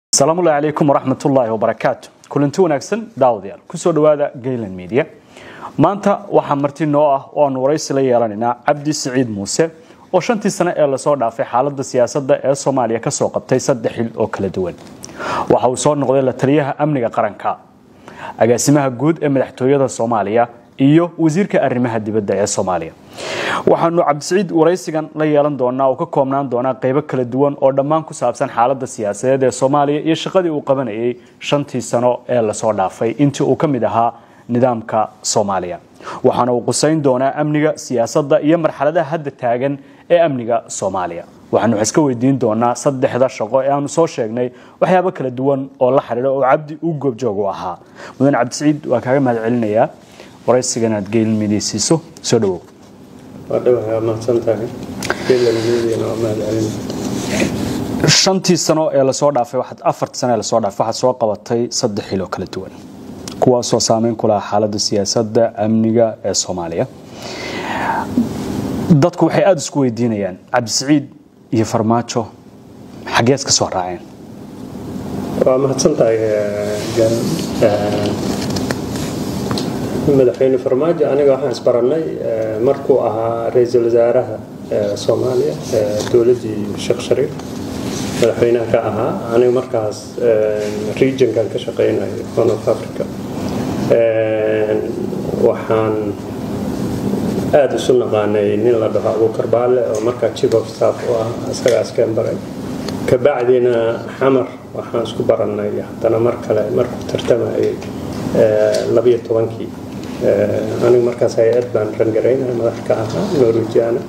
asalaamullahi calaykum waraxmatullaahi wabarakaatu kulanti wanaagsan daawadayaal kusoo dhowaada gaylan media maanta waxaa marti noo ah oo aanu waraysi la yeelanaynaa cabdi siciid muuse oo shantii sane ee lasoo dhaafay xaaladda siyaasadda ee soomaaliya kasoo qabtay saddex xil oo kala duwan waxa uu soo noqday la taliyaha amniga qaranka agaasimaha guud ee madaxtooyada soomaaliya iyo wasiirka arrimaha dibadda ee soomaaliya waxaanu cabdisiciid waraysigan la yeelan doonaa oo ka koobnaan doonaa qeybo kala duwan oo dhammaan ku saabsan xaaladda siyaasadeed ee soomaaliya iyo shaqadii uu qabanayay shantii sano ee lasoo dhaafay intii uu ka mid ahaa nidaamka soomaaliya waxaana uu qusayn doonaa amniga siyaasadda iyo marxaladaha hadda taagan ee amniga soomaaliya waxaanu wax iska weydiin doonaa saddexda shaqo ee aanu soo sheegnay waxyaabo kala duwan oo la xidhiidha oo cabdi uu goobjoog u ahaa mudan cabdisiciid waa kaaga mahad celinayaa waraysigan aad geelmidaysiiso soo dhawow shantii sano ee lasoo dhaafay afartii sano ee lasoo dhaafay waxaad soo qabatay saddex xil oo kala duwan kuwaasoo saameyn ku lahaa xaaladda siyaasadda amniga ee soomaaliya dadku waxay aada isku weydiinayaan cabdisiciid iyo farmaajo xagees ka soo raaceen waa mahadsantahay madaxweyne farmaajo aniga waxaan isbarannay markuu ahaa ra-iisul wasaaraha soomaaliya dowladdii sheekh shariif madaxweynaha ka ahaa aniga markaas regionkan ka shaqaynayo horn of africa waxaan aada isu naqaanay nin la dhaho abuukar baale oo markaa chief of staff u ah isagaas keen baray kabacdina xamar waxaan isku barannay haddana mar kale markuu tartamayay labiyo tobankii anigu markaas hay-ad baan rangaraynaya madax ka ahaa norwegiana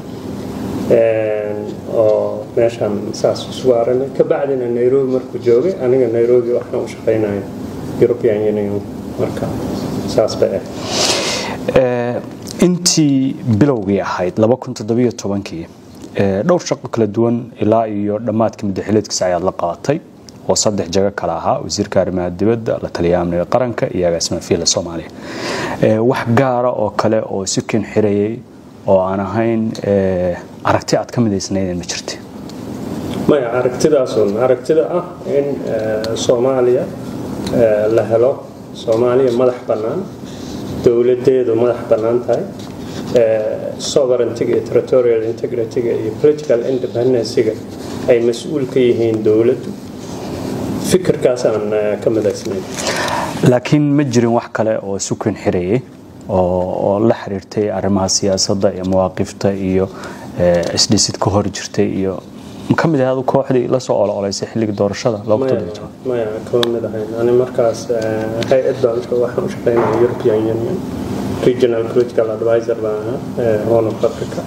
oo meeshaan saas isugu aranay kabacdina nairobi markuu joogay aniga nairobi waxaan u shaqaynaya european union marka saas bay ahayd intii bilowgii ahayd kii dhowr shaqo kala duwan ilaa iyo dhammaadka madaxileedkiisa ayaad la qabatay oo saddex jago kale ahaa wasiirka arrimaha dibadda la taliyaha amniga qaranka iyo agaasimaha fiila soomaaliya wax gaara oo kale oo isu ken xirayay oo aan ahayn aragti aad ka midaysnaydeen ma jirta maya aragtidaasun aragtida ah in soomaaliya la helo soomaaliya madax bannaan dowladeedu madax bannaan tahay sovereigntiga iyo territorial integrityga iyo political independencyga ay mas-uul ka yihiin dowladdu fikirkaasaan ka midaysnayn laakiin ma jirin wax kale oo isu ken xirayay oo la xiriirtay arrimaha siyaasadda iyo mawaaqifta iyo isdhisid ka hor jirtay iyo ka mid ahaad kooxdii la soo ololaysay xilligii doorashada maya kama mid ahayn ani markaas hay-ad baan waxaan u shaqaynaya european union regional political advisor baan ahaa horn of africa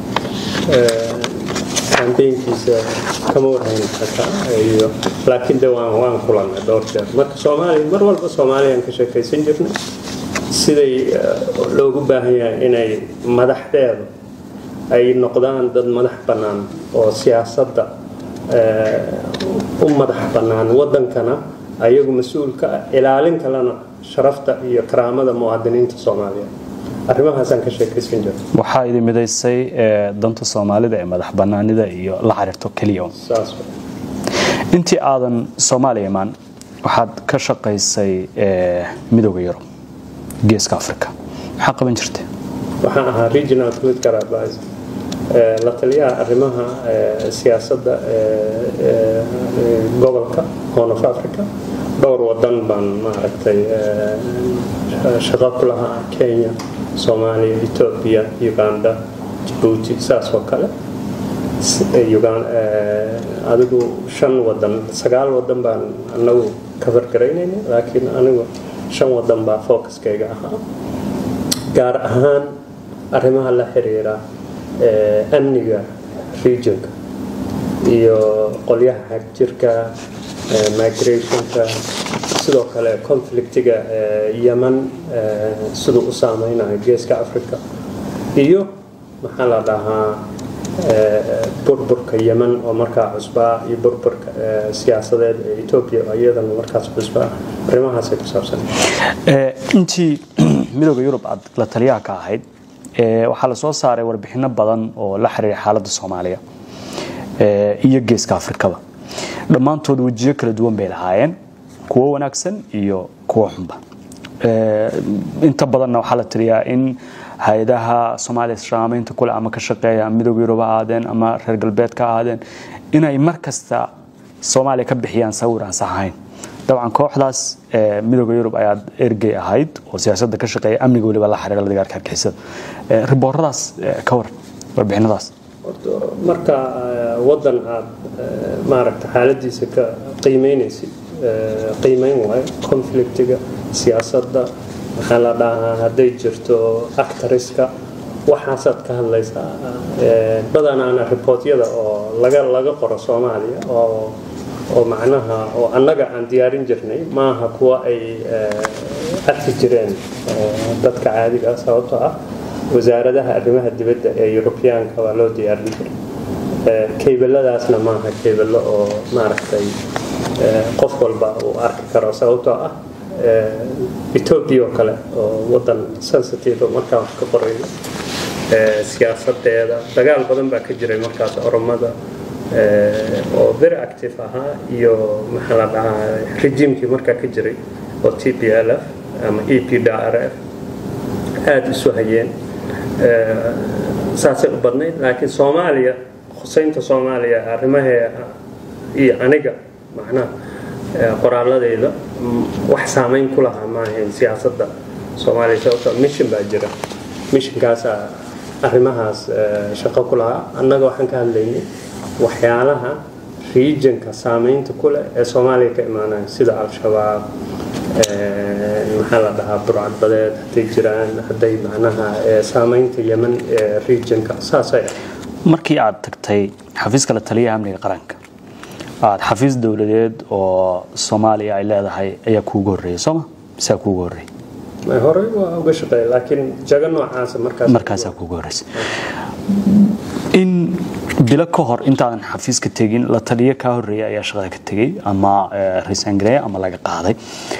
kambeynkiisa kama warhayn xataa iyo laakiin de waan waan kulannay dhowr jeer marka soomaaliya mar walba soomaaliyaan ka sheekaysan jirnay siday loogu baahan yahay inay madaxdeedu ay noqdaan dad madax bannaan oo siyaasadda u madax bannaan waddankana ayagu mas-uulka ah ilaalin kalena sharafta iyo karaamada muwaadiniinta soomaaliya arrimahaasaan ka sheekaysan jira waxaa idin midaysay danta soomaalida ee madax bannaanida iyo la xiriirto keliya intii aadan soomaaliya imaan waxaad ka shaqaysay midooda yurub geeska africa maxaa qaban jirtay waxaan ahaa regional political advisor la taliyaha arrimaha siyaasadda gobolka horn of africa dhowr wadan baan maaragtay shaqo ku lahaa kenya soomaaliya etoobiya uganda jabuuti saas oo kale adigu shan wadan sagaal wadan baan anagu kafargaraynayna laakiin anigu shan wadan baa focuskayga ahaa gaar ahaan arrimaha la xiriira amniga regionka iyo qolyaha xagjirka migrationka sidoo kale conflictiga yeman siduu u saameynayo geeska africa iyo maxaa la dhahaa burburka yeman oo markaa cusbaa iyo burburka siyaasadeed ee etoobiya iyadana markaas cusbaa arrimahaasay ku saabsan intii midooda yurub aad la taliyaha ka ahayd waxaa la soo saaray warbixino badan oo la xiriira xaaladda soomaaliya iyo geeska afrikaba dhammaantood wejiyo kala duwan bay lahaayeen kuwo wanaagsan iyo kuwo xunba inta badanna waxaa la tiriyaa in hay-adaha soomaaliya saamaynta kule ama ka shaqeeya midooda yurub ha ahaadeen ama reer galbeed ka ahaadeen inay mar kasta soomaaliya ka bixiyaan sawir aan sax ahayn dabcan kooxdaas midooda yurub ayaad ergey ahayd oo siyaasadda ka shaqeeya amniga weliba la xiriira la dagaalka argixisada ribooradaas ka war warbixinadaas marka wadan aad maaragta xaaladiisa ka qiimeynaysid qiimeyn waayo conflictiga siyaasadda maxaa la dhahaa hadday jirto actariska waxaasaad ka hadlaysaa badanaana ribootyada oo laga laga qoro soomaaliya oo oo macnaha oo annaga aan diyaarin jirnay maaha kuwa ay arki jireen dadka caadiga ah sababtoo ah wasaaradaha arrimaha dibadda ee yurubiyaanka waa loo diyaarin jiray kaybeladaasna maaha kaybelo oo maaragtay qof walba uu arki karo sababtoo ah etoobiya oo kale oo wadan sensitive markaa wax ka qorayo siyaasadeeda dagaal badan baa ka jiray markaas oromada oo very active ahaa iyo maxaa la dhahaa rejiimkii markaa ka jiray oo t p l f ama e p d r f aada isu hayeen saasay u badnayd laakiin soomaaliya khuseynta soomaaliya arrimahee iyo aniga macnaha qoraaladayda wax saamayn ku lahaa maahayn siyaasadda soomaaliya sababtoo mission baa jira missionkaasaa arrimahaas shaqo ku lahaa annaga waxaan ka hadlaynay waxyaalaha regionka saamaynta ku leh ee soomaaliya ka imaanaya sida al-shabaab maxaa la dhahaa burcadbadeed hadday jiraan hadday macnaha saamaynta yeman ee regionka saasay ah markii aad tagtay xafiiska la taliyaha amniga qaranka aad xafiis dowladeed oo soomaaliya ay leedahay ayaa kuugu horreeyay sooma misaa kuugu horreeyay horey waa uga shaqeeya laakiin jago noocaasa markaas markaasaa kuugu horreysay in bilo ka hor intaadan xafiiska tegin la taliyo kaa horreeyay ayaa shaqada ka tegey ama risangareey ama laga qaaday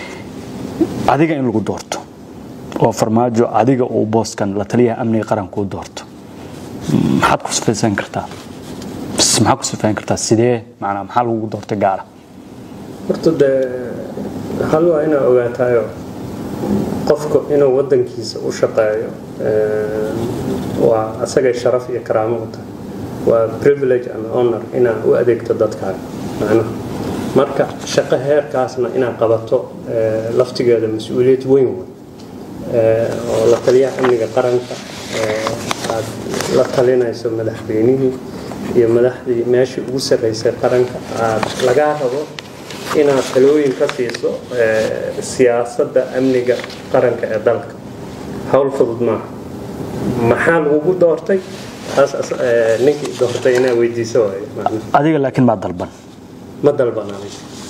adiga in lagu doorto oo farmaajo adiga uu booskan la taliyaha amniga qaranka u doorto maxaad ku sifaysan kartaa maxaa ku sifayn kartaa sidee macnaa maxaa lagugu doortay gaara horta dee hal waa inaa ogaataayo qofku inuu wadankiisa u shaqeeyo waa asagay sharaf iyo karaamo u tahay waa privilege and honor inaa u adeegto dadkaaga macnaha marka shaqo heerkaasna inaad qabato laftigeeda mas-uuliyad weyn wey oo la taliyaha amniga qaranka aad la talinayso madaxweynihii iyo madaxdii meeshii ugu sarreysay qaranka aad lagaa rabo inaad talooyin ka siiso siyaasadda amniga qaranka ee dalka howl fudud maaha maxaa lagugu doortay ninkii doortay inaa weydiiso waayo adiga laakiin maa dalban ma dalbanay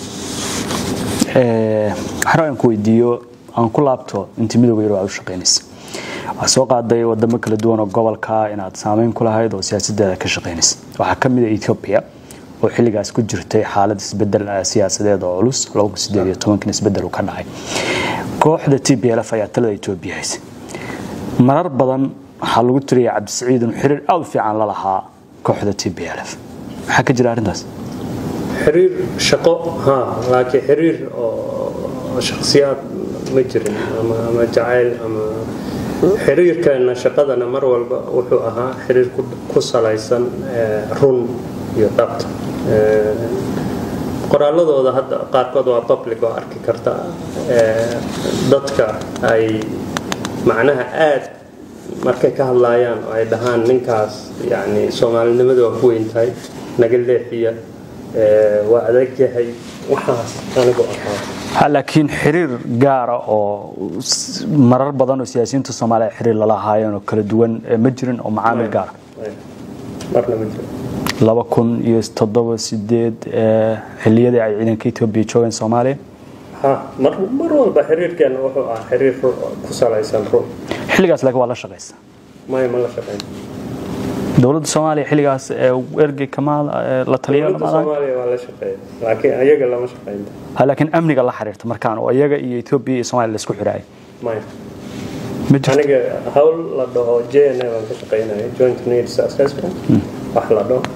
waxaan aan ku weydiiyo aan ku laabto intii midooda yaro aad u shaqaynaysa waxaa soo qaaday wadamo kala duwan oo gobolka inaad saameyn ku lahayd oo siyaasadeeda ka shaqaynaysa waxaa ka mid a ethiopia oo xilligaas ku jirtay xaalad isbedel siyaasadeed oo culus isbedel ka dhacay kooxda t b lf ayaa talada etoobiya haysay marar badan waxaa lagu tiriyay cabdisiciid inuu xiriir aad u fiican la lahaa kooxda t b lf maxaa ka jira arrintaas xiriir shaqo ha laakiin xiriir oo shakhsiyaad ma jirin ama jacayl ama xiriirkeena shaqadana mar walba wuxuu ahaa xiriir ku salaysan run iyo dhabta qoraaladooda hadda qaarkood waa public oo arki karta dadka ay macnaha aad markay ka hadlaayaan oo ay dhahaan ninkaas yani soomaalinimada waa ku weyn tahay naga leexiya waa adag yahay waxaas anigu ahaa laakiin xiriir gaara oo marar badan oo siyaasiyiinta soomaaliya xiriir lala haayeen oo kala duwan ma jirin oo macaamil gaara marna ma jiro laba kun iyo toddoba sideed xilliyadii ay ciidanka etoobiya joogeen soomaaliya ha mar mar walba xiriirkeena wuxuu ahaa xiriir ku salaysan run xilligaas laakiin waa la shaqaysa maya ma la shaqayn dowladda soomaaliya xilligaas ergey kamaal la taliya dowladda soomaaliya waa la shaqeeya laakiin ayaga lama shaqaynta laakiin amniga la xiriirta markaan oo iyaga iyo etoobiya iyo soomaaliya laisku xiraayay maya ma jirto aniga hawl la dhaho j n a baan ka shaqaynaya joint needs assessment wax la dhaho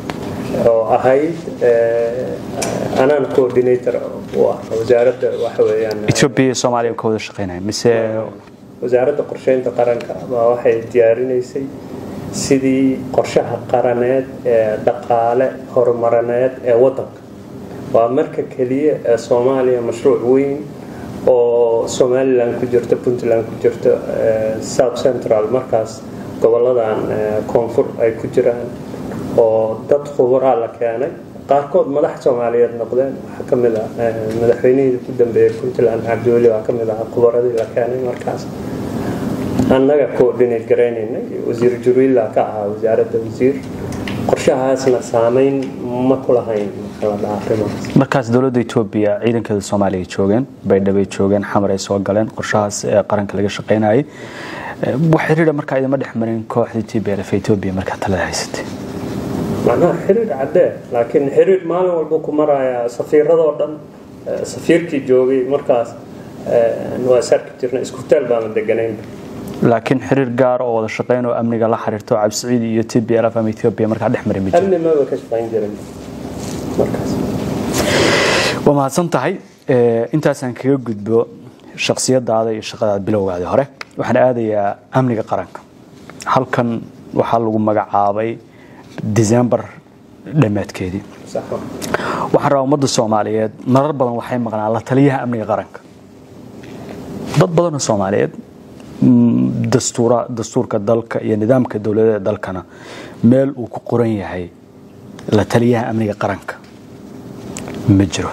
oo ahayd anaan coordinator u ah wasaaradda waxa weeyaan ethiopia iyo soomaaliya ka wada shaqeynaya mise wasaaradda qorsheynta qaranka baa waxay diyaarinaysay sidii qorshaha qaraneed ee dhaqaale horumarineed ee waddanka waa marka keliya ee soomaaliya mashruuc weyn oo somalilan ku jirto puntland ku jirto south central markaas goboladan koonfur ay ku jiraan oo dad khuburaa la keenay qaarkood madax soomaaliyeed noqdeen waxaa ka mid ah madaxweynihii ku dambeeyey puntland cabdiweli waa ka mid ah khubaradii la keenay markaas annaga coordinate garaynaynay wasiir juriila ka ahaa wasaaradda wasiir qorshahaasna saameyn ma ku lahayn maxaa la dhahaa arrimahaas markaas dowladda etoobiya ciidankeeda soomaaliya ay joogeen baydhabo ay joogeen xamar ay soo galeen qorshahaas ee qaranka laga shaqaynayay wax xiriira markaa idama dhex marin kooxda t b l f etoobiya markaa talada haysatay macnaha xiriir caddee laakiin xiriir maalin walba ku maraya safiiradoo dhan safiirkii joogay markaas waa sarki jirna iskutaal baana deganaynba laakiin xiriir gaar oo wada shaqeyn oo amniga la xiriirto cabsiciid iyo t b l f ama ethiopia markaa dhex mari ma jiro amni maba ka shaqayn jirin markaas waa mahadsan tahay intaasaan kaga gudbo shaksiyadaada iyo shaqadaada bilowgaadi hore waxaan aadayaa amniga qaranka halkan waxaa lagu magacaabay december dhammaadkeedii sax ma waxaan rabaa ummadda soomaaliyeed marar badan waxay maqnaan la taliyaha amniga qaranka dad badanoo soomaaliyeed dastuura dastuurka dalka iyo nidaamka dowladada dalkana meel uu ku qoran yahay la taliyaha amniga qaranka ma jiro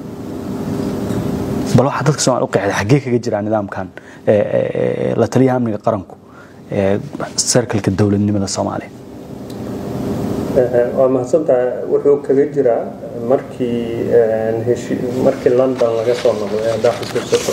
bal waxaa dadka somalia u qeexday xaggee kaga jiraa nidaamkan la taliyaha amniga qaranku ee sarkalka dowladnimada soomaaliya waa mahadsantahay wuxuu kaga jiraa markii heshi markii london laga soo noqday haddaa xusuusato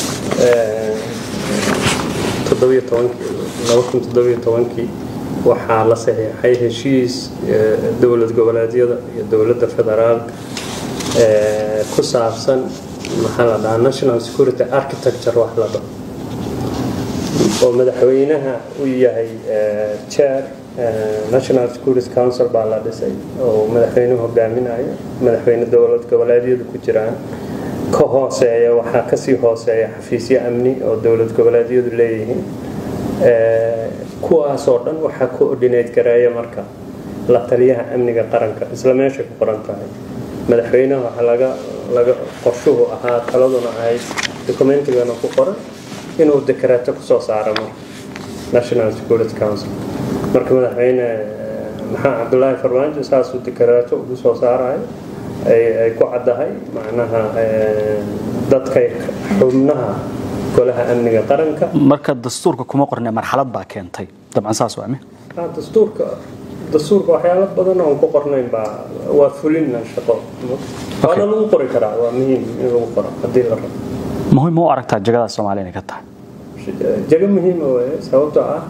toddobiyo tobankii laba kun toddobiyo tobankii waxaa la saxiixay heshiis dowlad goboleedyada iyo dowladda federaalka ku saabsan maxaa la dhahaa national security architecture wax la dhaho oo madaxweynaha u yahay chair national security council baa la dhisay oo madaxweynuhu hogaaminayo madaxweyne dowlad goboleedyadu ku jiraan ka hooseeya waxaa kasii hooseeya xafiisyo amni oo dowlad goboleedyadu leeyihiin kuwaasoo dhan waxaa coordinate gareeya marka la taliyaha amniga qaranka isla meeshay ku qoran tahay madaxweynaha waxaa laga laga qorshuhu ahaa taladuna ahayd documentigana ku qoran inuu dekreeto kusoo saaro marka national security council marka madaxweyne maxaa cabdulaahi farmaajo saasuu dekreeto ugu soo saarayo ay ku caddahay macnaha dadka xubnaha golaha amniga qaranka marka dastuurka kuma qorne marxalad baa keentay dabcan saas waa mi dastuurka dastuurka waxyaalo badan oon ku qornayn baa waa fulina shaqo waana lagu qori karaa waa muhiim in lagu qoro haddii la rabo muhiim ma u aragtaa jagada soomaaliya inay ka tahay jago muhiima weye sababtoo ah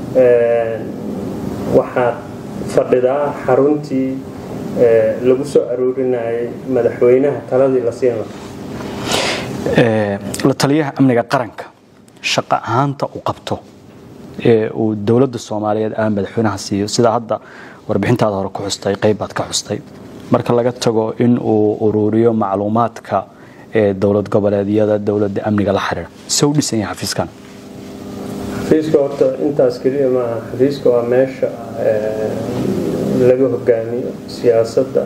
waxaad fadhidaa xaruntii lagu soo aroorinayay madaxweynaha taladii la siin lahaa la taliyaha amniga qaranka shaqo ahaanta uu qabto ee uu dowladda soomaaliyeed ama madaxweynaha siiyo sida hadda warbixintaada hore ku xustay qaybaad ka xustay marka laga tago in uu ururiyo macluumaadka ee dowlad goboleedyada dowladda amniga la xiriira se u dhisan yahay xafiiskan xafiiska horta intaas keliya maaha xafiiska waa meesha laga hogaamiyo siyaasadda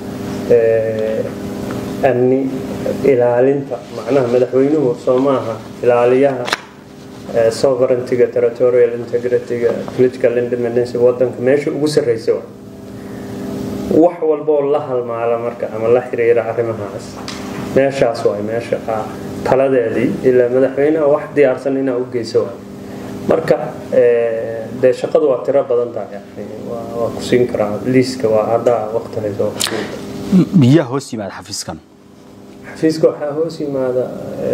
amni ilaalinta macnaha madaxweynuhu soo maaha ilaaliyaha sovereigntyga territorial integrityga political independence wadanka meesha ugu sarreysa wa wax walboo la halmaala marka ama la xiriira arrimahaas meeshaas waay meesha taladeedii ilaa madaxweynaha wax diyaarsan inaa u geyso waay marka dee shaqadu waa tiro badan tahay waa ku siin karaa liiska waa haddaa waqti hayso miyaa hoos yimaada xafiiskan xafiiska waxaa hoos yimaada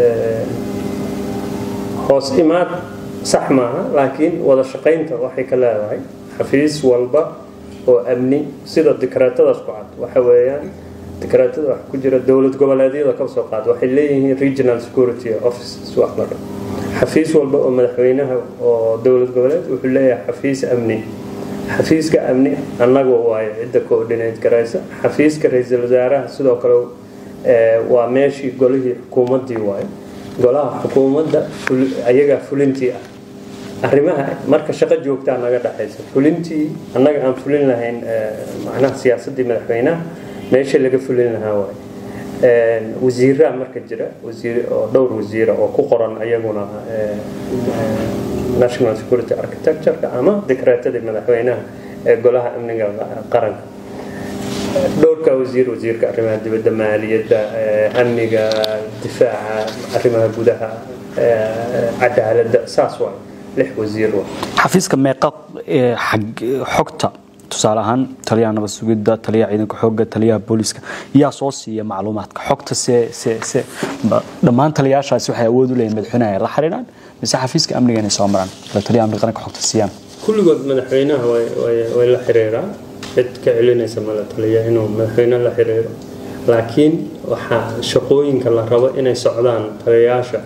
hoos imaad sax maaha laakiin wada shaqaynta waxay ka leedahay xafiis walba oo amni sida dikreetadaas ku cad waxa weeyaan dikreetada wax ku jira dowlad goboleedyada ka soo qaad waxay leeyihiin regional security offices wax la dhaho xafiis walba oo madaxweynaha oo dowlad goboleed wuxuu leeyahay xafiis amni xafiiska amni annaga waayo cidda coordinate garaysa xafiiska ra-iisul wasaaraha sidoo kale waa meeshii golihii xukuumaddii waayo golaha xukuumadda ayagaa fulintii ah arrimaha marka shaqo joogtaa naga dhexaysa fulintii annaga aan fulin lahayn macnaha siyaasaddii madaxweynaha meesha laga fulin lahaa waayo wasiiraa marka jira wasiir oo dhowr wasiira oo ku qoran ayaguna national security architecture-ka ama dekreetadii madaxweynaha ee golaha amniga qaranka dhowrka wasiir wasiirka arrimaha dibadda maaliyadda amniga difaaca arrimaha gudaha cadaaladda saas waay lix wasiir waa xafiiska meeqa xogta tusaale ahaan taliyaha nabad sugidda taliyaha ciidanka xoogga taliyaha booliiska yaa soo siiya macluumaadka xogta se se se dhammaan taliyaashaasi waxay awood u leeyihin madaxweynaha ay la xiriiraan mise xafiiska amniga inay soo maraan la taliyaha amniga qaranka xogta siiyaan kulligood madaxweynaha way la xiriiraan cid ka celinaysa mala taliya inuu madaxweyne la xiriiro laakiin waxaa shaqooyinka la rabo inay socdaan taliyayaasha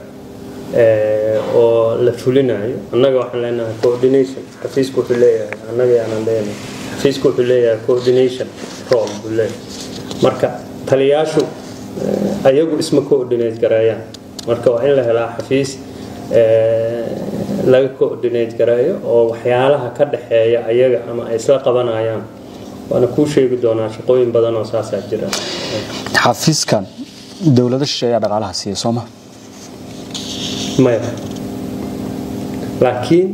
oo la fulinayo annaga waxaan leenahay coordination xafiisku wuxuu leeyahay annaga yaanan leenahay xafiisku wuxuu leeyahay coordination role buu leeyahay marka taliyaashu ayagu isma coordinate gareeyaan marka waa in la helaa xafiis laga coordinate gareeyo oo waxyaalaha ka dhexeeya ayaga ama ay isla qabanayaan waana kuu sheegi doonaa shaqooyin badan oo saasaa jira xafiiskan dowlado shishe ayaa dhaqaalaha siiya sooma maya laakiin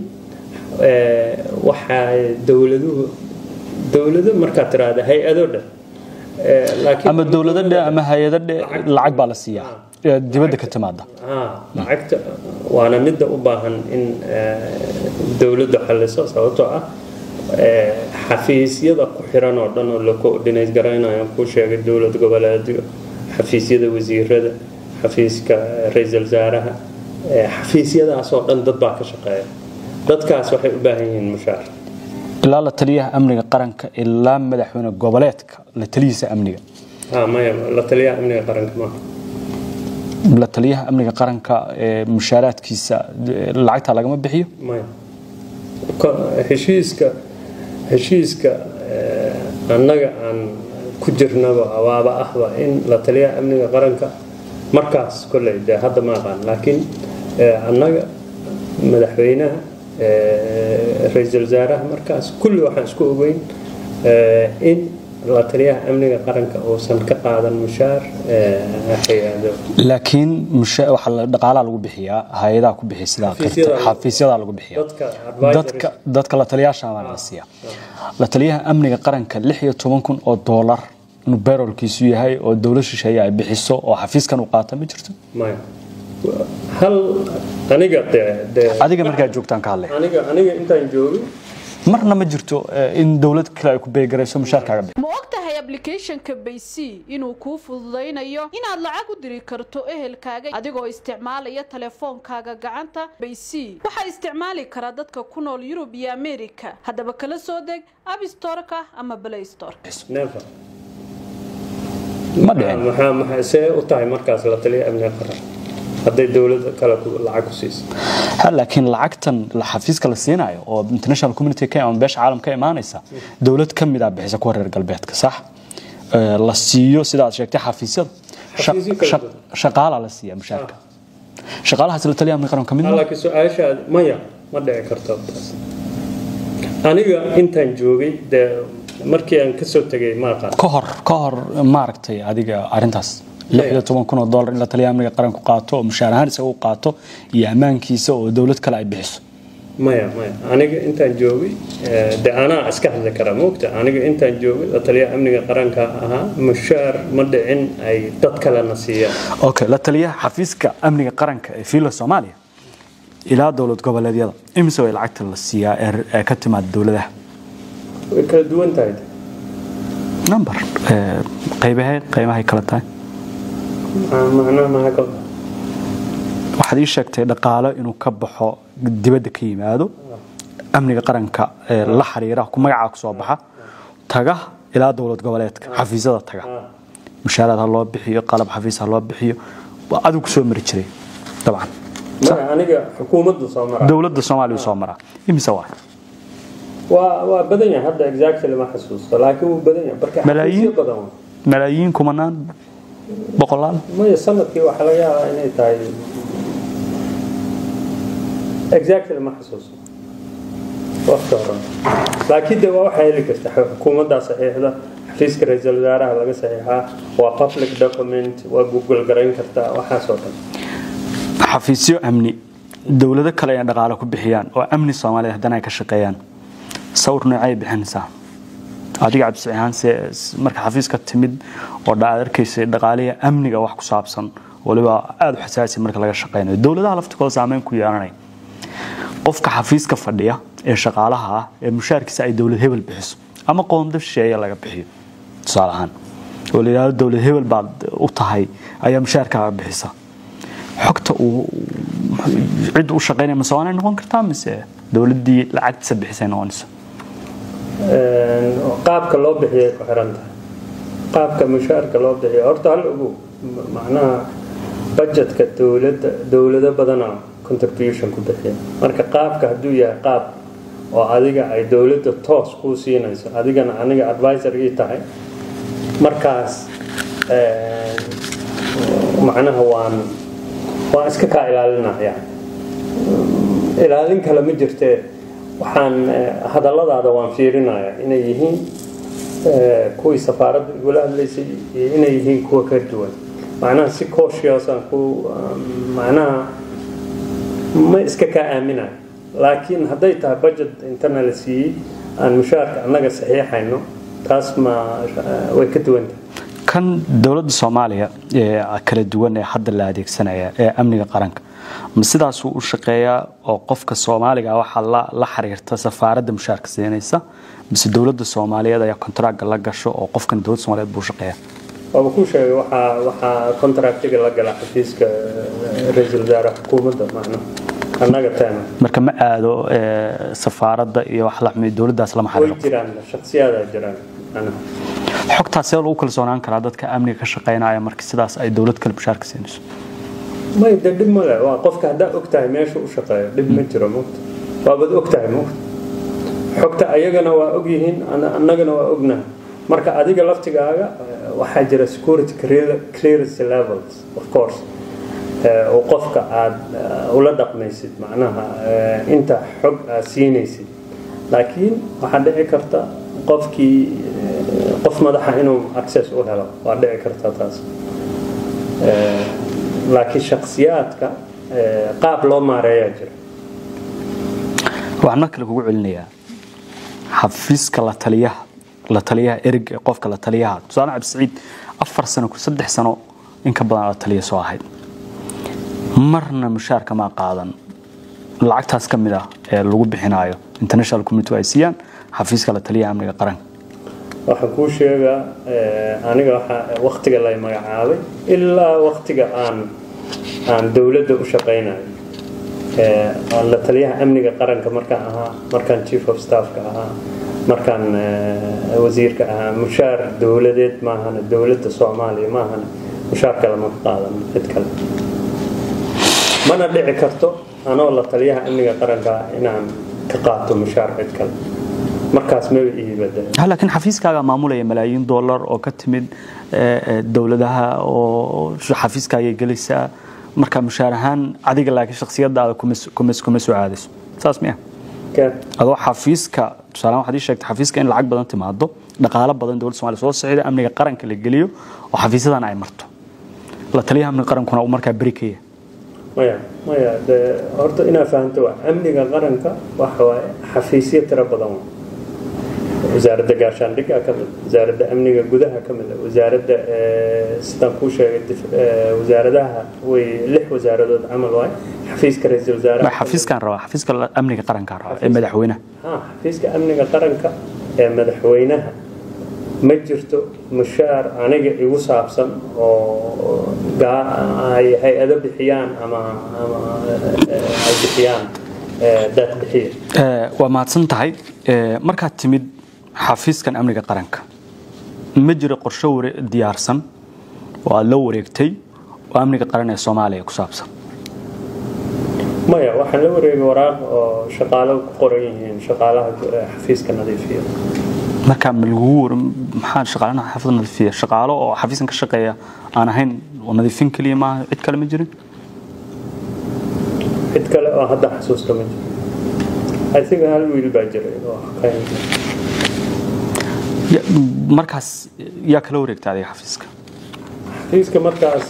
waxaa dowladuhu dowlado markaad tiraahda hay-ado dhan ama dowlado dhe ama hay-ado dhe lacag baa la siiyaa dibadda ka timaada lacagta waana midda u baahan in dowladdu xalliso sababtoo ah xafiisyada ku xiran oo dhan oo la coordinate garaynayo kuu sheegay dowlad goboleedyo xafiisyada wasiirada xafiiska ra-iisul wasaaraha xafiisyadaasoo dhan dad baa ka shaqeeya dadkaas waxay u baahan yihiin mushaar ilaa la taliyaha amniga qaranka ilaa madaxweyne goboleedka la taliyiisa amniga maya la taliyaha amniga qaranka maaha la taliyaha amniga qaranka mushaaraadkiisa lacagta lagama bixiyo maya heshiiska heshiiska annaga aan ku jirnaba abaaba ahba in la taliyaha amniga qaranka markaas kolley dee hadda ma aqaan laakiin annaga madaxweynaha ra-iisul wasaaraha markaas kulli waxaan isku ogeyn in la taliyaha amniga qaranka uusan ka qaadan mushaar hay-ado laakiin waxaa dhaqaalaa lagu bixiyaa hay-adaha ku bixiya sidaa xafiisyadaa lagu bixiya dadka dadka la taliyaasha baa la siiya la taliyaha amniga qaranka lix iyo toban kun oo doolar inuu berolkiisu yahay oo dowlad shisheeye ay bixiso oo xafiiskan uu qaata ma jirto maya hal aniga de adiga markaa joogtaan ka hadlay aniga aniga intaan joogin marna ma jirto in dowlad kale ay ku beegarayso mushaarkaaga bixi ma og tahay ablicathonka baysy inuu kuu fududaynayo inaad lacag u diri karto ehelkaaga adigoo isticmaalaya teleefoonkaaga gacanta baysy waxaa isticmaali karaa dadka ku nool yurub iyo amerika haddaba kala soo deg abstoreka ama blaystor never ma dhicin maxaa maxaa see u tahay markaas la taliya amniga qaran hadday dowlad kale lacag ku siiso ha laakiin lacagtan xafiiska la siinayo oo international community ka ama beesha caalam ka imaanaysa dowlad ka mid ah bixisa kuwa reer galbeedka sax la siiyo sida aad sheegtay xafiisyada shaqaala la siiya mushaarka shaqaalahaas la taliya amniga qaranka mid ma laakiin su-aashaad maya ma dhici karto taas aniga intaan joogay dee markii aan kasoo tegay ma aqaan ka hor ka hor maaragtay adiga arintaas lixyo toban kun oo dollar in la taliya amniga qaranku qaato oo mushaar ahaan isaga u qaato iyo ammaankiisa oo dowlad kale ay bixiso maya maya aniga intaan joogay de anaa iska hadli kara moogta aniga intaan joogay la taliya amniga qaranka ahaa mushaar ma dhicin ay dad kalena siiyaan okay la taliyaha xafiiska amniga qaranka ee fiila soomaaliya ilaa dowlad goboleedyada imise way lacagta la siiyaa ee ka timaada dowladaha way kala duwan tahay number qaybahe qaybahay kala tahay macnaha maxaa ka waxaad ii sheegtay dhaqaalo inuu ka baxo dibadda ka yimaado amniga qaranka la xiriira ku magacaa kusoo baxa taga ilaa dowlad goboleedka xafiisyada taga mushaaraad ha loo bixiyo qalab xafiis ha loo bixiyo waa adigu soo mari jiray dabcan maya aniga xukuumaddu soo mara dowladda soomaaliya soo maraa imise waa waa waa badan yahay hadda exactly ma xasuusto laakiin wuu badan yahay marka Malaayiin? xafiisyo badan waa. malaayiin kumanaan boqolaal maya sanadkii waxaa laga yaabaa inay tahay exactly ma xasuusto waqti hore laakiin de waa waxaa heli karta xukuumaddaa saxiixda xafiiska ra-iisul wasaaraha laga saxiixaa waa public document waa google garayn kartaa waxaasoo dhan xafiisyo amni dowlado kale ay dhaqaale ku bixiyaan oo amni soomaaliya haddana ay ka shaqeeyaan sawir noocay bixinaysaa adiga cabdisci ahaan se marka xafiiska timid oo dha- aad arkaysay dhaqaaliya amniga wax ku saabsan waliba aada u xasaasi marka laga shaqeynayo dowladaha laftikooda saameyn ku yeelanaya qofka xafiiska fadhiya ee shaqaalaha ah ee mushaarkiisa ay dowlad hebel bixiso ama qoonda shisheeye laga bixiyo tusaale ahaan oo la yidhahdo dowlad hebel baad u tahay ayaa mushaarkaaga bixisa xogta uu cid u shaqeynaya ma soomaaliya noqon kartaa mise dowladdii lacagtiisa bixisay noqonaysa Een, qaabka loo bixiyay ku xiran tahay qaabka mushaarka loo bixiyo horta hal ogow m- macnaha budgetka dowladda dowlado badana contribution ku bixiya marka qaabka hadduu yahay qaab oo adiga ay dowladda toos kuu siinayso adigana aniga advisor ii tahay markaas een, macnaha waan waan iska kaa ilaalinaya ilaalin kale ma jirtee waxaan eh, hadalladaada waan fiirinaya inay yihiin eh, kuwii safaaradda igula hadlaysay iyo inay yihiin kuwa ka duwan macnaha si cautious-aan ku um, macnaha ma iska kaa aaminayo laakiin hadday tahay budget intana la siiyey aan mushaarka annaga saxiixayno taas ma eh, way ka duwan tahay kan dowladda soomaaliya ee kala duwan ee hadda la adeegsanaya ee amniga qaranka ma sidaasuu u shaqeeyaa oo qofka soomaaliga waxaa la la xiriirta safaaradda mushaarka siinaysa mise dowladda soomaaliyeed ayaa kontaraaga la gasho oo qofkan dowladda soomaaliyeed buu shaqeeya waaba kuu sheegay waxaa waxaa contractiga la gala xafiiska eh, ra-iisul wasaare xukuumadda macnaha annaga teena marka ma aado ee, safaaradda iyo wax la xumi dowladdaas lama way xiriiro jiraan shaksiyaadaa jiraan macnaha xogtaas see lagu kalsoonaan karaa dadka amniga ka shaqeynaya marka sidaas ay dowlad kale mushaarka siinayso may de dhib male waa qofka haddaa ogtahay meesha u shaqeeyo dhib ma jiro mogta waabad ogtahay mogta xogta ayagana waa ogyihiin ana- annagana waa ognahay marka adiga laftigaaga eh, waxaa jira security clear- clearance levels of course eh, oo qofka aad eh, ula dhaqmaysid macnaha eh, inta xog aad siinaysid laakiin waxaa dhici karta qofkii eh, qof madaxa inuu access u helo waa dhici karta taas Eh, laakiin shaksiyaadka eh, qaab loo maareeyaa jira waxaan mar kale kugu celinayaa xafiiska la taliyaha la taliyaha ereyga ee qofka la taliyaha tusaale cabdisiciid afar sano saddex sano in ka badan la taliya soo ahayd marna mushaarka ma qaadan lacagtaas ka mid ah ee lagu bixinayo international community ay siiyaan xafiiska la taliyaha amniga qaranka waxaan kuu sheegaa eh, aniga waxaa waktiga lay magacaabay ilaa waktiga aan aan dowladda u shaqaynayo Eh, aan la taliyaha amniga qaranka markaan ahaa markaan chief of staffka ahaa markaan eh, wasiirka ahaa mushaar dowladeed maahana dowladda soomaaliya maahana mushaar kale ma qaadan cid kale mana dhici karto anoo la taliyaha amniga qaranka ah inaan ka qaato mushaar cid kale markaas maba ii badala Ha, laakiin xafiiskaaga maamulaya malaayiin dollar oo ka timid eh, eh, dowladaha oo xafiiskaagay gelaysaa marka mushaar ahaan adiga laakiin shakhsiyadaada kuma s- kuma s- kuma soo caadayso saas miya Ka- adoo xafiiska tusaale waxaad ii sheegtay xafiiska in lacag badan timaado dhaqaalo badan dowladda Soomaaliya soo socda amniga qaranka la geliyo oo xafiisadan ay marto la taliyaha amniga qarankuna uu markaa beri ka yahay maya maya de horta inaad fahanto waa amniga qaranka waxa waaye xafiisyo tiro badan waa wasaaradda gaashaandhigga ka mid wasaaradda amniga gudaha ka mid wasaaradda eh, sidaan kuu sheegay dif- eh, wasaaradaha way lix wasaaradood camal waaye xafiiska ra-iisul Ma wasaaraha xafiiskan rabaa xafiiska la- amniga qaranka rabaa ee madaxweynaha ha xafiiska amniga qaranka ee madaxweynaha ma jirto mushaar aniga igu saabsan oo gaa- ay hay-ado bixiyaan ama ama eh, ay bixiyaan eh, dad bixiya Eh, waa mahadsan tahay Eh, markaad timid xafiiskan amniga qaranka ma jiro qorshe ware- diyaarsan oo aad la wareegtay oo amniga qaran ee soomaaliya ku saabsan maya waxaan la wareegay waraaq oo shaqaalo ku qoran yihiin shaqaalaha xafiiska nadiifiya markaa ma lagugu war maxaa shaqaalana xaafadda nadiifiya shaqaalo oo xafiiskan ka shaqeeya aan ahayn oo nadiifin keliya maaha cid kale ma jirin cid kale oo hadda xasuusta ma jiro i think hal wiil baa jiray oo kayn Ya- markaas yaa kala wareegta adiga xafiiska xafiiska markaas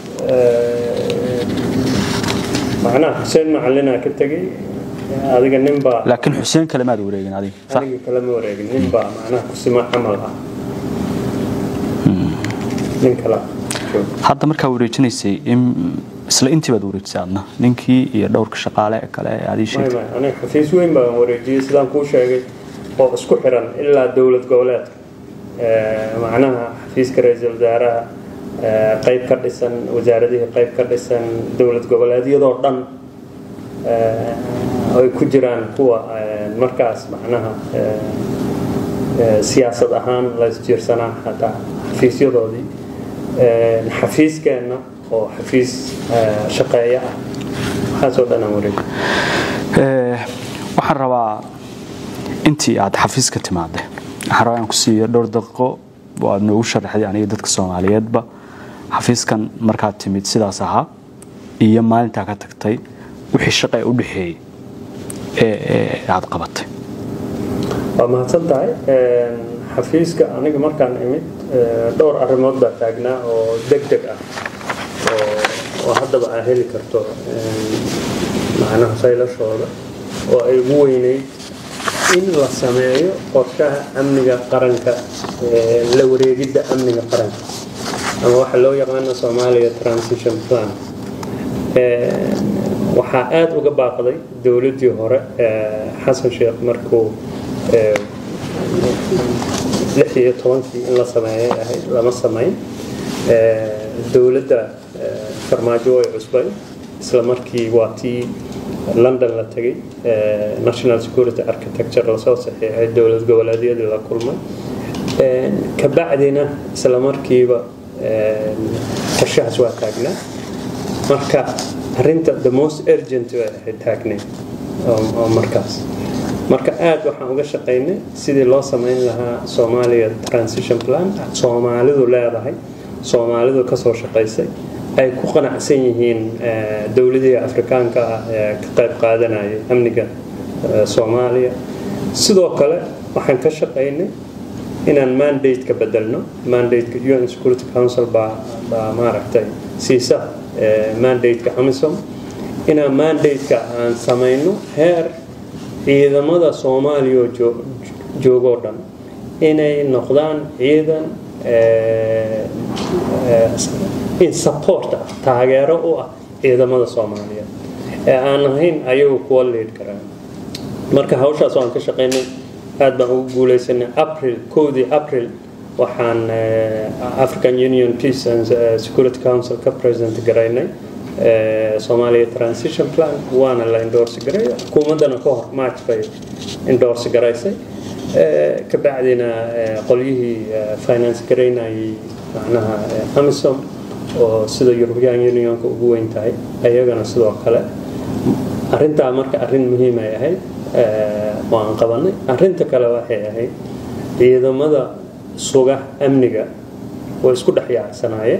macnaha xuseen macalinaa ka tegey adiga nin baa laakiin xuseen kale maad wareegin adiga sax aniga kalama wareegin nin baa macnaha kusima camal ah nin kala jooga hadda markaa wareejinaysay in- isla intii baad wareejisay adna ninkii iyo dhowrka shaqaale ee kale ee adii may sheegtay may aniga xafiis weyn baan wareejiyey sidaan kuu sheegay oo isku xiran ilaa dowlad goboleedka Eh, macnaha xafiiska ra-iisul wasaaraha eh, qayb ka dhisan wasaaradihii qayb ka dhisan dowlad goboleedyadoo dhan eh, ay ku jiraan kuwa eh, markaas macnaha eh, eh, siyaasad ahaan la isjiirsanaa hataa xafiisyadoodii Eh, xafiiskeenna oo xafiis eh, shaqeeya ah waxaasoo dhan aan wareejiyey Eh, waxaan rabaa intii aad xafiiska timaadde waxaan rabaa inaan ku siiyo dhowr daqiiqo oo aad noogu sharaxday aniga dadka soomaaliyeedba xafiiskan markaad timid sidaas ahaa iyo maalintaa ka tagtay wixii shaqa ee u dhexeeyey ee ee aad qabatay waa mahadsan tahay Een, xafiiska aniga markaan imid ee, dhowr arrimood baa taagnaa oo deg deg ah oo- oo haddaba aa heli karto een, macnaha saylashooda oo ay ugu weyneyd in la sameeyo qorshaha amniga qaranka ee, la wareegidda amniga qaranka ama waxa loo yaqaano soomaaliya transition plan Een, waxaa aada uga baaqday dowladdii hore ee, xasan sheekh markuu ee, lix iyo tobankii in la sameeyay ahayd lama samayn Ee, dowladda ee, farmaajo way cusbay isla markii waa tii london la tegay ee, national security architecture lasoo saxiixay dowlad goboleedyadii la kulmay Een, kabacdina isla markiiba een, qorshahaas waa taagnaa marka arinta the most urgent way ahayd taagneyd oo oo markaas marka aad waxaan uga shaqaynay sidii loo samayn lahaa soomaaliya transition plan soomaalidu leedahay soomaalidu kasoo shaqaysay ay ku qanacsan yihiin eh, dowladihii afrikaanka ah ee ka qayb qaadanayay amniga eh, soomaaliya sidoo kale waxaan ka shaqaynay inaan mandate ka bedelno mandate UN Security Council baa baa maaragtay siisa eh, mandate-ka AMISOM inaan mandate-ka aan samayno heer ciidamada Soomaaliya oo joo- joogoo dhan inay noqdaan ciidan eh, eh, in support ah taageero u ah ciidamada Soomaaliyeed ee aan ahayn ayagu kuwa lead karaan marka hawshaas waan ka shaqaynay aad baan ugu guuleysanay april kowdii april waxaan eh, african union peace and eh, security council ka president garaynay eh, somalia transition plan waana la endorse garay xukuumaddana ka hor march bay endorse garaysay Eh, ka bacdina eh, qolyihii eh, finance garaynayay macnaha eh, amisom oo sida european unionka ugu weyn tahay ayagana sidoo kale arrintaa marka arrin muhiim ay ahayd eh, waan qabanay arrinta kale waxay ahayd ciidamada suga amniga way isku dhex yaacsanaayeen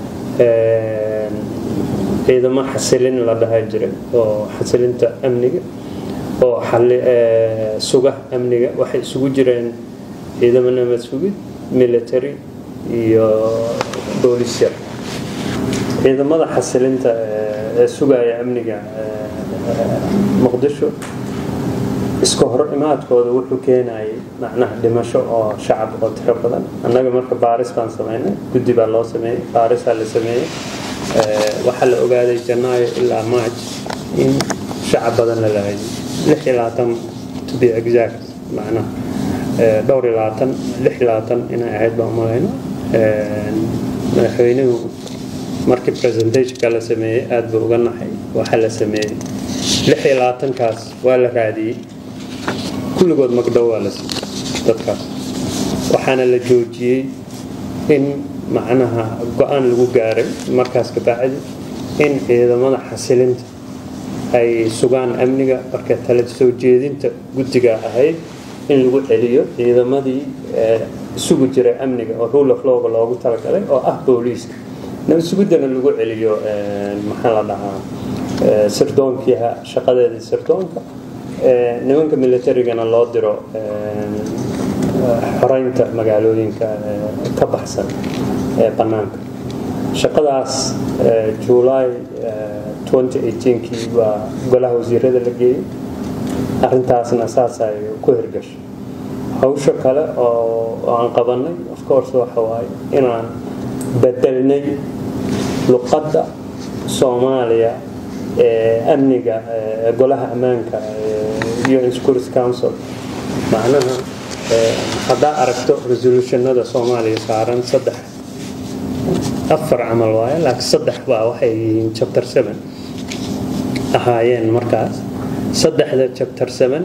Eh, ciidamo xasilin la dhaha jiray oo xasilinta amniga oo xali eh, suga amniga waxay isugu jireen ciidamo nabad sugid military iyo boolis yar ciidamada xasilinta ee ee sugaya amniga ee, ee, muqdisho iska hor imaadkooda wuxuu keenayay macnaha dhimasho oo shacab oo tiro badan annaga marka baaris baan sameynay guddi baa loo sameeyey baarisaa la sameeyey Ee, waxaa la ogaaday janaayo ilaa march in shacab badan la laayay lix iyo labaatan to be exact macnaha ee, dhowr iyo labaatan lix iyo labaatan inay ahayd baan umalayna Ee, madaxweynuhu markii presentationka la sameeyey aad buu uga naxay waxaa la sameeyey lix iyo labaatankaas waa la raadiyey kulligood magdhow waa la siiyey dadkaas waxaana la joojiyey in macnaha go-aan lagu gaaray markaas ka bacdi in ciidamada xasilinta ay sugaan amniga marka tala soo jeedinta guddiga ahayd in lagu celiyo ciidamadii isugu jiray amniga oo rule of lawga loogu talagalay oo ah booliiska nabadsuguddana lagu celiyo maxaa la dhahaa sirdoonkii shaqadeedii sirdoonka nimanka militarigana loo diro xoreynta magaalooyinka ka baxsan ee bannaanka shaqadaas july 2018kii waa golaha wasiirada la geeyey arrintaasna saas ay ku hirgashay hawsha kale oo aan qabanay of course waxa waaye inaan bedelnay luqadda soomaaliya ee amniga golaha ammaanka un security council macnaha haddaa aragto resolutionada soomaaliya saaran saddex afar camal waaye laakiin saddex baa waxay yihiin chapter seven ahaayeen markaas saddexda chapter seven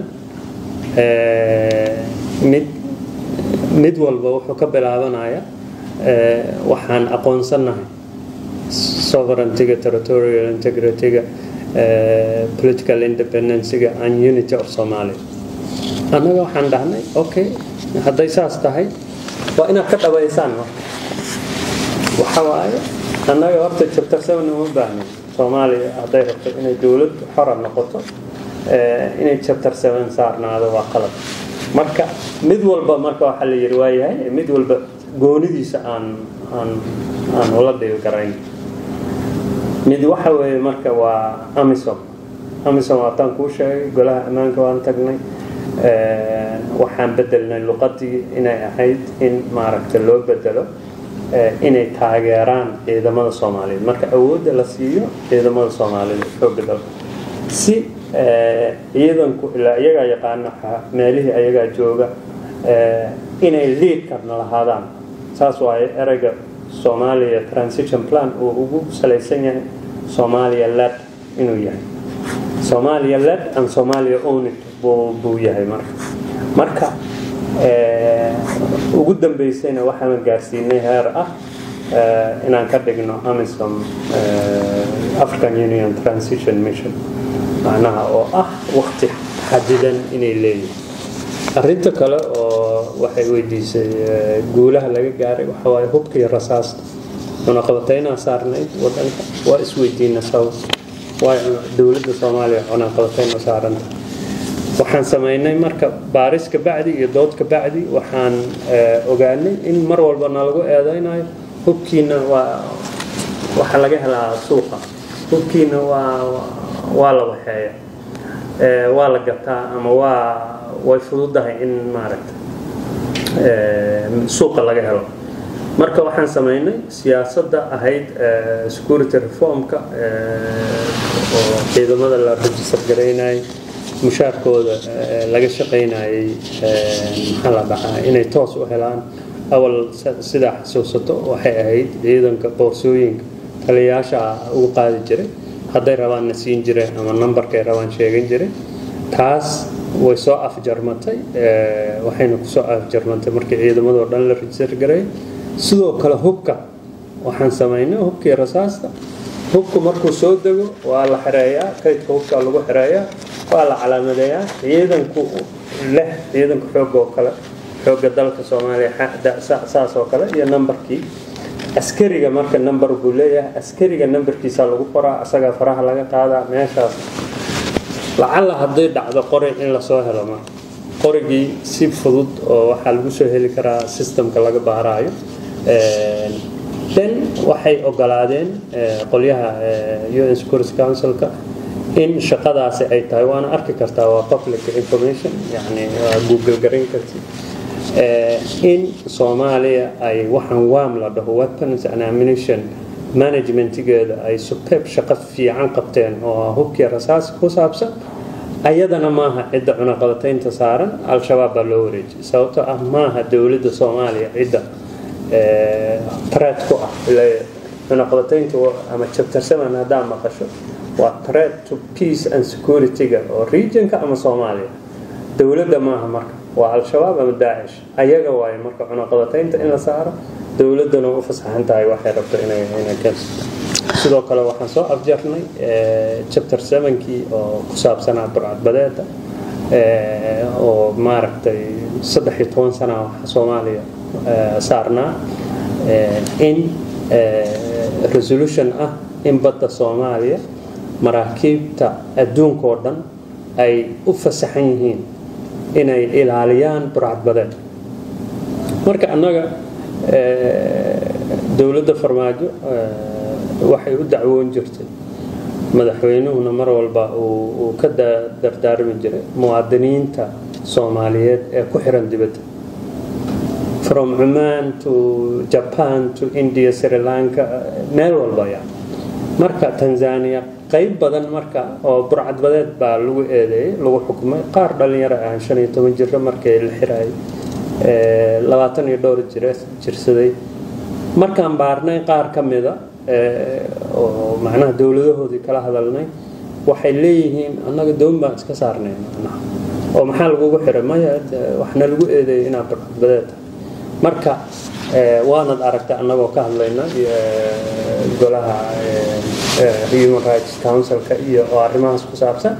mid mid walba wuxuu ka bilaabanaya waxaan aqoonsanahay sovereigntyga territorial integrityga political independencyga and unity of somalia annaga waxaan dhahnay okay hadday saas tahay waa inaad ka dhabaysaan marka waxa waaye annaga horta chapter seven uma baahnin soomaaliya hadday rabto inay dowlad xora noqoto inay chapter seven saarnaado waa qalad marka mid walba marka waxaa la yidhi waayahay mid walba goonidiisa aan aan aan ula dhibi karayn mid waxa weeye marka waa amisom amisom waataan kuu sheegay golaha ammaanka waan tagnay waxaan bedelnay luqadii inay ahayd in maaragta loo bedelo inay taageeraan ciidamada soomaaliyeed marka awoodda la siiyo ciidamada soomaaliyeed xooga dalka si ciidanku ilaa iyagaa yaqaana meelihii ayagaa jooga inay liidkarna lahaadaan saas waaye ereyga soomaaliya transition plan uu ugu salaysan yahay soomaaliya led inuu yahay soomaaliya led and soomaaliya ownit buu yahay marka marka ugu dambeysayna waxaan gaarsiinay heer ah inaan ka dhigno amisom african union transition mission macnaha oo ah waqti xadidan inay leeyihin arrinta kale oo waxay weydiisay guulaha laga gaaray waxa waaye hubka iyo rasaasta cunaqabataynaa saarnayd wadanka waa isweydiina sabab waayo dowladda soomaaliya cunaqabatayna saaranta waxaan samaynay marka baaris ka bacdi iyo dood ka bacdi waxaan ogaanay in mar walba nalagu eedeynayo hubkiina waa waxa laga helaa suuqa hubkiina waa waa la waxeeya waa la gataa ama waa way fududahay in maaragta suuqa laga helo marka waxaan samaynay siyaasadda ahayd security reformka oo ciidamada la register garaynayay mushaarkooda laga shaqaynayay maxaa la dhahaa inay toos u helaan awal sidaa xasuusato waxay ahayd ciidanka boorsooyinka taliyayaasha ugu qaadi jiray hadday rabaanna siin jireen ama nambarkay rabaan sheegan jiray taas way soo afjarmatay waxayna kusoo afjarmatay markii ciidamadoo dhan la register garay sidoo kale hubka waxaan samaynay hubkii rasaasta hubku markuu soo dego waa la xireeyaa kaydka hubka lagu xireeyaa waa la calaamadeeyaa ciidanku leh ciidanka xoog oo kale xooga dalka soomaaliya saas oo kale iyo nambarkii askariga marka namber buu leeyahay askariga nambarkiisa lagu qoraa asagaa faraha laga qaadaa meeshaas lacalla hadday dhacdo qori in lasoo helo marka qorigii si fudud oo waxaa lagu soo heli karaa systemka laga baaraayo then waxay ogolaadeen qolyaha un security councilka in shaqadaasi ay tahay waana arki kartaa waa public information yani waa google garan karti in soomaaliya ay waxaan waam la dhaho weapons and ammunition managementigeeda ay superb shaqo fiican qabteen oo hubkii rasaas ku saabsan ayadana maaha cidda cunaqabataynta saaran al-shabaab baa loo wareejiyay sababtoo ah maaha dowladda soomaaliya cidda threat ku ah cunaqabataynta ama chapter seven haddaa maqasho waa threat to peace and security-ga oo regionka ama soomaaliya dowladda maaha marka waa al-shabaab ama daacish ayaga waaye marka cunaqabataynta in la saaro dowladdana u fasaxan tahay waxay rabto inay inay keensato sidoo kale waxaan soo afjarnay chapter sevenkii oo ku saabsanaa burcadbadeeda oo maaragtay saddex iyo toban sana waxa soomaaliya saarnaa in resolution ah in badda soomaaliya maraakiibta adduunka oo dhan ay u fasaxan yihiin inay ilaaliyaan burcadbadeed marka annaga dowladda farmaajo waxay u dacwoon jirtay madaxweynuhuna mar walba uu ka dardaarmi jiray muwaadiniinta soomaaliyeed ee ku xiran dibadda from cumaan to japan to india sri lanka meel walba ya marka tanzania qayb badan marka oo burcadbadeed baa lagu eedeeyey lagu xukumay qaar dhalinyaro ah shan iyo toban jiro markii la xiraayay labaatan iyo dhowr jir jirsaday markaan baarnay qaar ka mida oo macnaha dowladahoodii kala hadalnay waxay leeyihiin annaga doon baan iska saarnay macnaha oo maxaa lagugu xiray maya waxna lagu eedeeyay inaad burcadbadeed tahay marka waanad aragtay annagoo ka hadlayna golaha human rights councilka iyo oo arrimahaas ku saabsan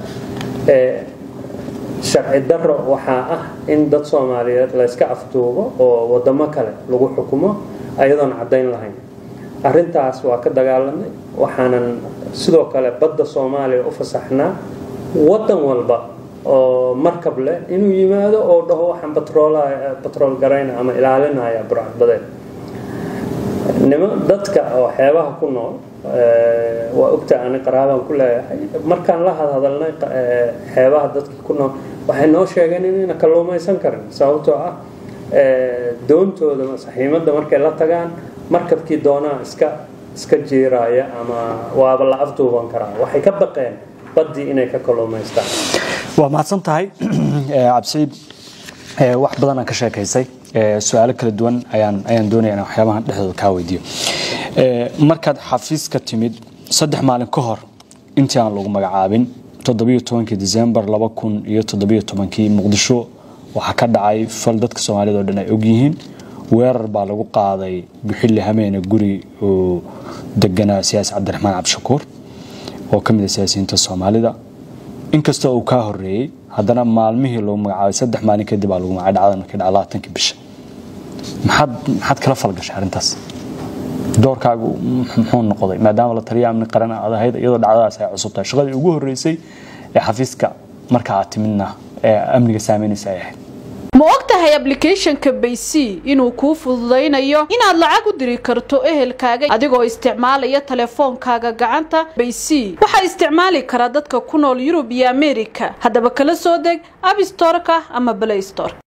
sharci daro waxaa ah in dad soomaaliyeed layska afduubo oo wadamo kale lagu xukumo ayadoon caddayn lahayn arrintaas waa ka dagaalamay waxaanan sidoo kale badda soomaaliya u fasaxnaa waddan walba oo markab leh inuu yimaado oo dhaho waxaan batrool garayna ama ilaalinaya burcadbadeed nima dadka oo xeebaha ku nool waa ogta ani qaraabaan ku leeyahay markaan la hadhadalnay xeebaha dadka ku nool waxay noo sheegeen inayna kalluumaysan karin sababtoo ah doontooda saxiimadda markay la tagaan markabkii doonaa iska iska jiiraaya ama waaba la afduuban karaa waxay ka baqeen baddii inay ka kalluumaystaan waa mahadsan tahay cabsiid wax badan aan ka sheekaysay su-aalo kala duwan ayaan ayaan doonaya in waxyaabahan dhexdooda kaa weydiiyo markaad xafiiska timid saddex maalin ka hor intii aan lagu magacaabin toddobiyo tobankii december laba kun iyo toddobiyo tobankii muqdisho waxaa ka dhacay fal dadka soomaalida oo dhan ay ogyihiin weerar baa lagu qaaday buxilli hameene guri oo deganaa siyaasi cabdiraxmaan cabdishakuur oo ka mid a siyaasiyiinta soomaalida inkastoo uu kaa horeeyey haddana maalmihii lagu magacaabay saddex maalin kadib aa lagu magacay dhacdan markii dhaca labaatankii bisha maxaad maxaad kala falgashay arrintaas doorkaagu muxuu noqday maadaama la taliya amni qaran aad ahayd iyadoo dhacdadaas ay cusub tahay shaqadii ugu horreysay ee xafiiska marka aad timidna ee amniga saameynaysa ay ahayd ma og tahay ablicathonka baysy inuu kuu fududaynayo inaad lacag u diri karto ehelkaaga adigoo isticmaalaya teleefoonkaaga gacanta baysy waxaa isticmaali karaa dadka ku nool yurub iyo amerika haddaba kala soo deg abstoreka ama blaystore